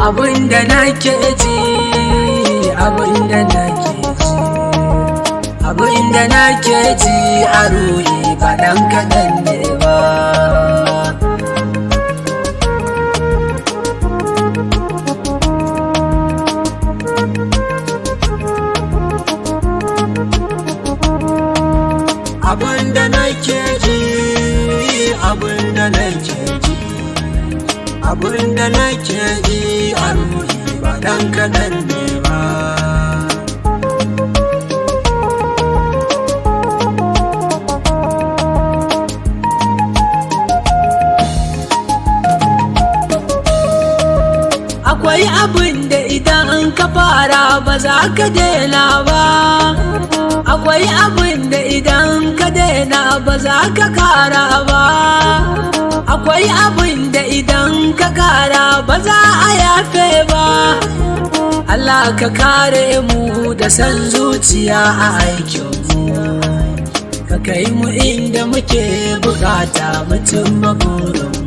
abinda nake ji abinda nake ji abinda nake ji a ruhi ba dan kaɗan ne ba abinda nake ji abinda nake ji abinda nake ji a ruhi ba dan kaɗan ne ba akwai abin da idan ka fara ba za ka daina ba akwai abin da idan ka daina ba za ka kara ba akwai abin da idan ka kara ba za a yafe ba Allah ka kare mu da san zuciya a aikinmu ka kai mu inda muke bukata mutum maburinmu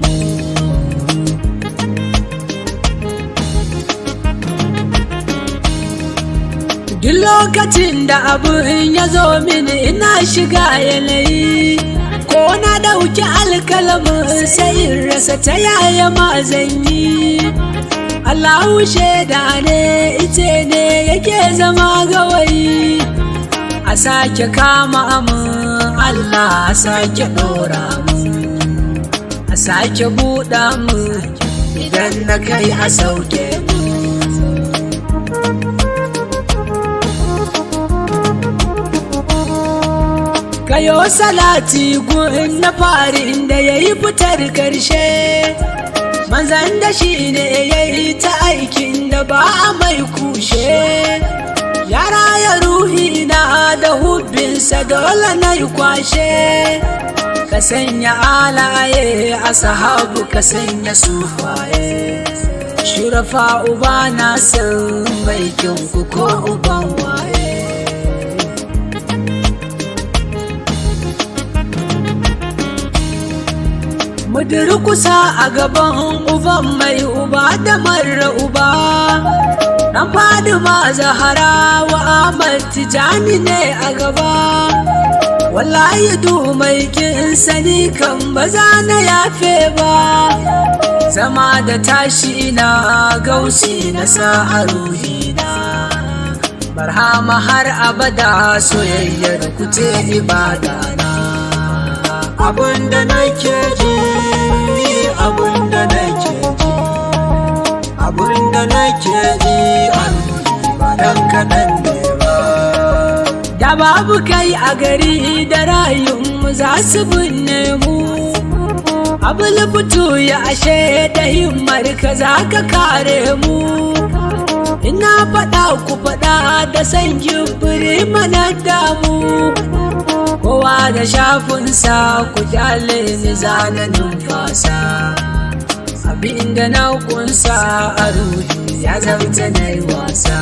Duk lokacin da abin ya zo mini ina shiga yanayi ko na ɗauki alkalamin sai in rasa ta yaya ma zan yi Allahu shaida ne ice ne yake zama gawayi a sake kama amin Allah a sake ɗora mu a sake buɗa mu idan na kai a sauke mu kayo salati gun na farin da ya yi fitar karshe manzan da shi ne ya yi ta aikin da ba a mai kushe yara ya ruhi na da hubbinsa dole na yi kwashe ka sanya alaye a sahabu ka sanya sufaye shurafa uba na san mai ku ko uban waye Mudiri kusa a gaban uban mai uba da mara uba Dan Fadima Zahara wa Ahmad Tijani ne a gaba Wallahi du mai kin sani kan ba za na yafe ba Zama da tashi na gausi na sa a ruhina Barhama har abada soyayyar kuce ibada na abinda nake ji abinda nake ji abinda nake ji ba dan kaɗan ne ba da babu kai a gari da rayunmu za su binne mu abul fito ya ashe da himmar ka za ka kare mu ina faɗa ku faɗa da san gibiri mana damu kowa da shafinsa ku kyale ni zana numfasa abinda na kunsa a ruhi ya zauta na yi wasa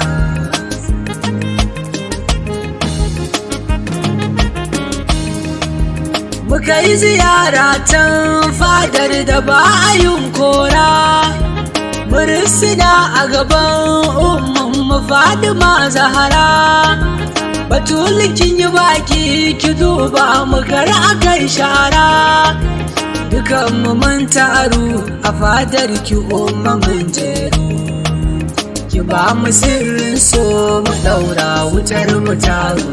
muka yi ziyara can fadar da ba a yin kora murisina a gaban umman fadima zahara batulikin yi baki ki duba mu kar akan shara dukan mu mun taru a fadar ki umma mun jeru ki ba mu sirrin so mu daura wutar mu taru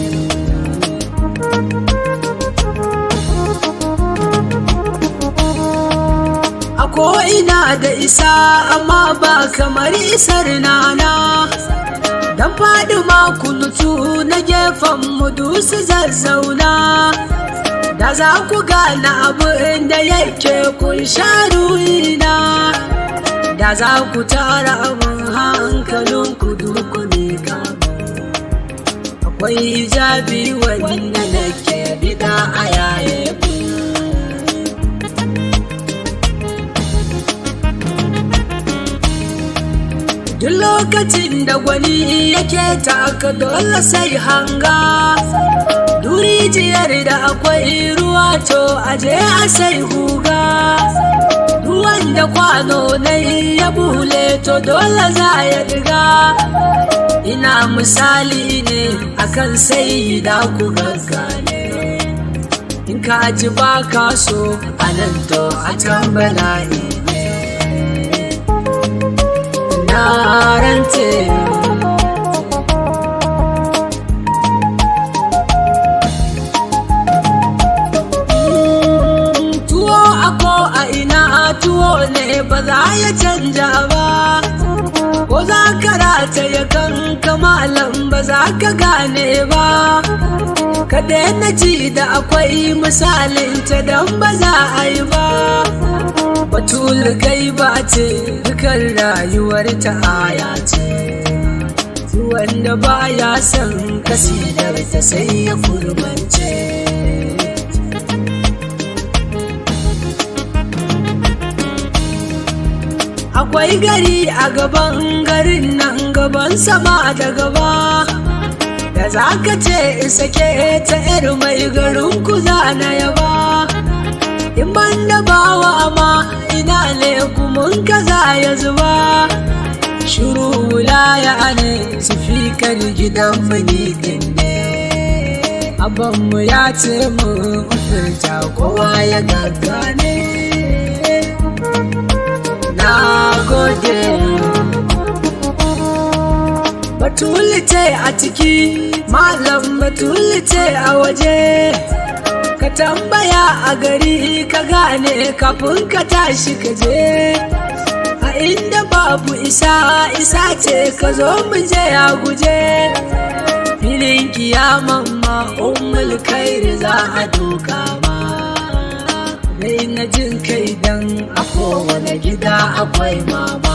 a ko ina da isa amma ba kamar isar nana Dan faɗi makunutu na gefen mudusu zazzauna Da za ku gane abin da yake kun sha ruhina Da za ku tara abin hankalin ku dukune Akwai hijabi wanda nake bida a yaye Duk lokacin da gwani yake taka dole sai hanga Durijiyar da akwai ruwa to aje a sai huga Ruwan da kwano na ya bule to dole za ya diga ina misali ne akan sai da ku gaggane in ka ji ba ka so a nan to a can bala'i ne na rante tuwo ako a ina tuwo ne ba za ya canja ba ko za ka rataye kan kamalan ba za ka gane ba ka daina ji da akwai misalin ta don ba za a yi ba batul gaiba ce dukan rayuwar ta aya ce wanda ba ya san kasidar ta sai ya kurmance akwai gari a gaban garin nan gaban sama da gaba da za ka ce in sake ta yar mai garin ku na yaba in ban da bawa ma ina ne kumun kaza ya zuba shiru wulaya ne sifikar gidan mani din ne abanmu ya ce mu furta kowa ya gaggane na gode batuli ce a ciki malam batuli ce a waje ka tambaya a gari ka gane kafin ka tashi ka je a inda babu isa isa ce ka zo mu je a guje filin kiyaman ma ummul kairi za a doka ma dai na jin kai dan a kowane gida akwai mama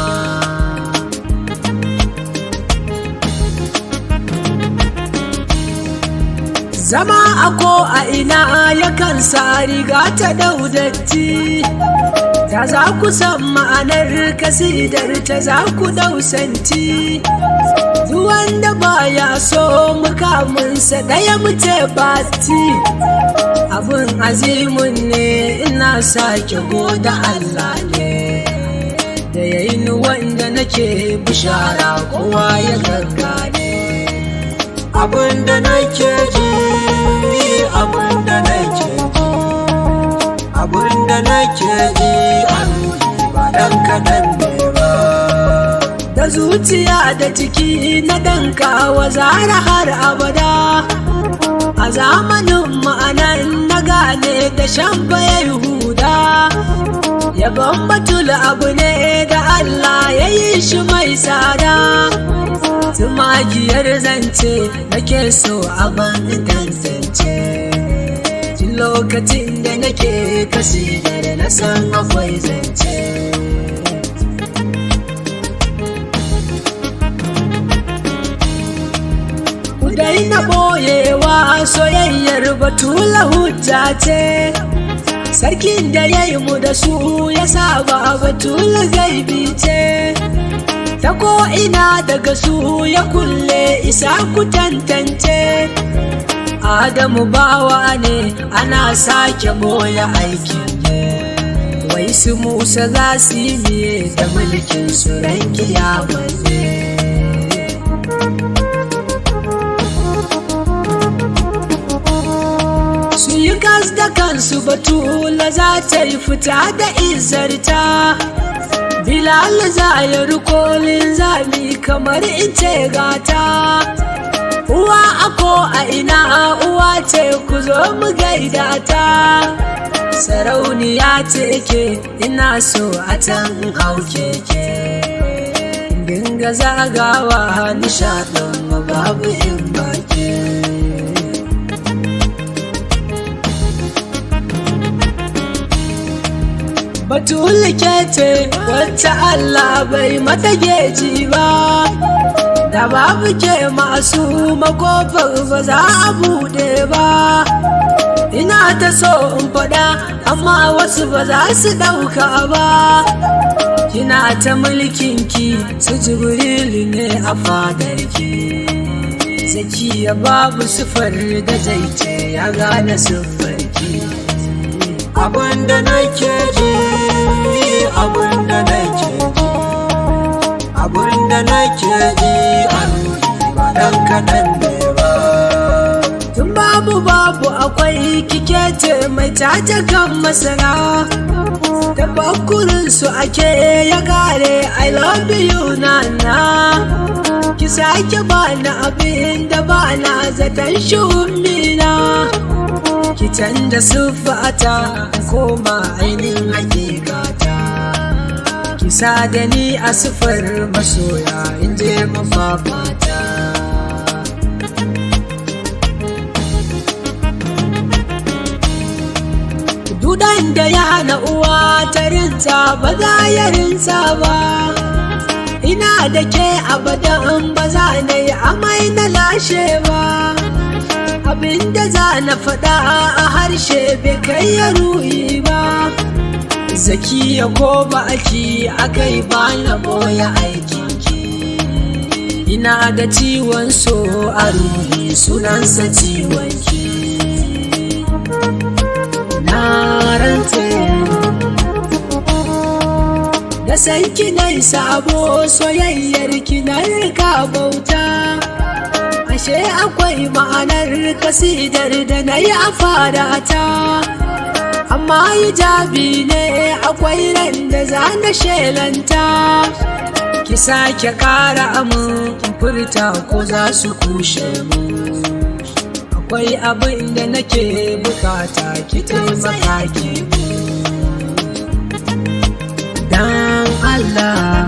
zama a ko a ina yakan sa riga ta daudatti ta za ku san ma'anar kasidar ta za ku dausanti wanda baya so mukaminsa ɗaya muce bati abin azimun ne ina sake goda Allah ne da yayin wanda nake bishara kowa ya gaggane abin da nake ji abin da nake ji abin da nake ji a ba dan kaɗan ne ba da zuciya da ciki na danka wa zara har abada a zamanin ma'anar na gane da shan bayan huda yabon batul abu ne da Allah ya yi shi mai tsada tumagiyar zance nake so a ban tantance tun lokacin da nake kasi da na san akwai zance daina boyewa soyayyar batula hujja ce sarkin da ya yi mu da su ya saba batula gaibi ce ta ko'ina daga su ya kulle isa ku tantance adamu bawa ne ana sake boye aikin ne wai su musa za su yi miye da mulkin su ran kiyama ne yi gas da kansu batula za ta yi fita da izarta bilal za ya rikolin zami kamar ice gata uwa ako a ina uwa ce ku zo mu gaida ta sarauniya ce ke ina so a can hau keke dinga zagawa nishaɗin babu in baki Batulu ke ce wacce Allah bai mata geji ba, da babu ke masu makofar ba za a buɗe ba. Ina ta so in faɗa amma wasu ba za su ɗauka ba. Kina ta mulkinki su jibrilu ne a fadarki. Zakiya babu sufar da zai ce ya gane sufarki. abinda nake ji abinda nake ji abinda nake ji a ruhi ba dan kaɗan ne ba tun babu babu akwai kike ce mai tace kan masana tabakkurin su ake ya gare i love you nana ki sake bani abin da ba na zaton shumina ki canza siffata koma ainihin hakikata ki sa da ni a siffar masoya in je mafafata dudan da ya hana uwa ta rinta ba za ya rinta ba ina da ke abadan ba za na yi amai na lashe ba abinda za na faɗa a harshe bai kai ya ruhi ba zakiya ko ba aki akai ba na boye aikinki ina da ciwon so a ruhi sunansa ciwon ki na rantse da san kinai sabo soyayyar kinar ka bauta ashe akwai ma'anar kasidar da na yi a fadata amma hijabi ne akwai ran da za na shelanta ki sake kara amin furta ko za su kushe mu akwai abin da nake bukata ki taimaka ki dan Allah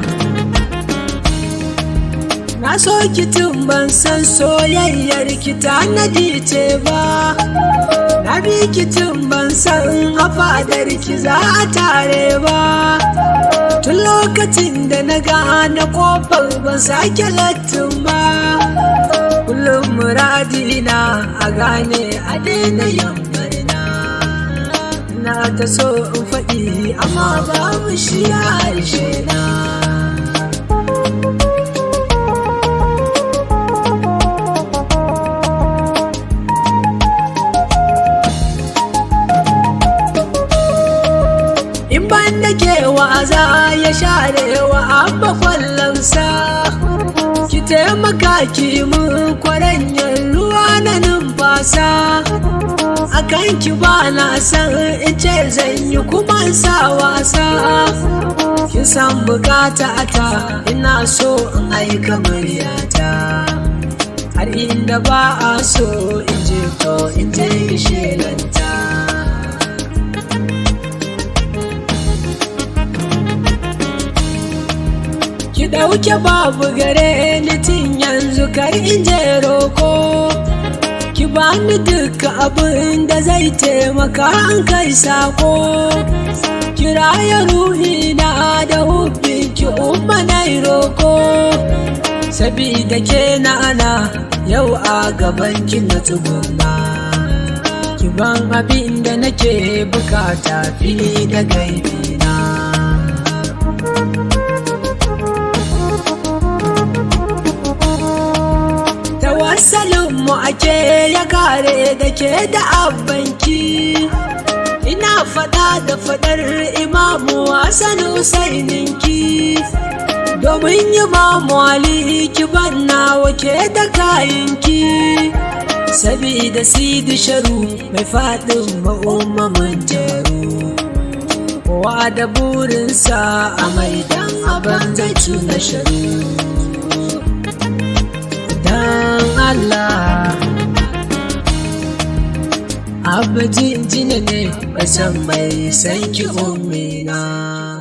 na so ki tun ban san soyayyar ki ta nadi ce ba na bi ki tun ban san a fadar ki za a tare ba tun lokacin da na gane kofar ban sake lattin ba kullum muradina a gane a daina yambarna na ta so in faɗi amma babu shi a harshe na in ban da ke wa'aza ya share wa abba kwallonsa ki taimaka ki mun kwaranyar ruwa na numfasa akan ki ba na san in ce zan yi kuma sa wasa kin san bukata ta ina so in aika muryata har inda ba a so in je to in je shelanta ki ɗauke babu gare ni tun yanzu kar in je roko ki bani duka abin da zai taimaka an kai sako kiraya ruhi na da hubbin ki umma na roko sabida ke na ana yau a gaban ki na tsuguna ki ban abin da nake bukata fili da gaibi na mu ake ya kare da ke da abbanki ina fada da fadar imamu Hassan Husaininki domin yi mamu Ali ki banna wake da kayanki sabida sidi sharu mai fadin ma'ummamin jaru kowa da burinsa a maidan abin zai na sharu dan Allah Abba jinjina ne, basan mai sanki umina.